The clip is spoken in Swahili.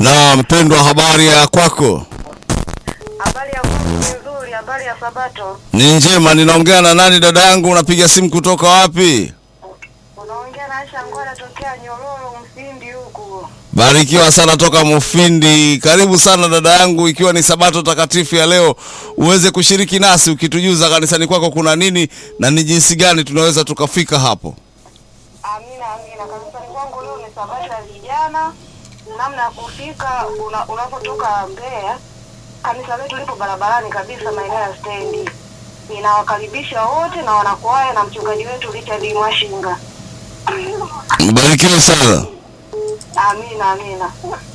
Na mpendwa, habari ya kwako? Habari ya kwangu ni nzuri. Habari ya Sabato, Ni njema. Ninaongea na nani dada yangu? Unapiga simu kutoka wapi? unaongea na Aisha Ngwala tokea Nyororo Msindi huku. Barikiwa sana toka Mufindi. Karibu sana dada yangu, ikiwa ni sabato takatifu ya leo, uweze kushiriki nasi ukitujuza kanisani kwako kuna nini na ni jinsi gani tunaweza tukafika hapo. Amina, amina. Kanisani kwangu leo ni Sabato ya vijana. Namna ya kufika, una- unapotoka Mbeya, kanisa letu lipo barabarani kabisa, maeneo ya stendi. Ninawakaribisha wote na wanakwaya na mchungaji wetu Richard Mwashinga. Barikiwa sana. Amina, amina.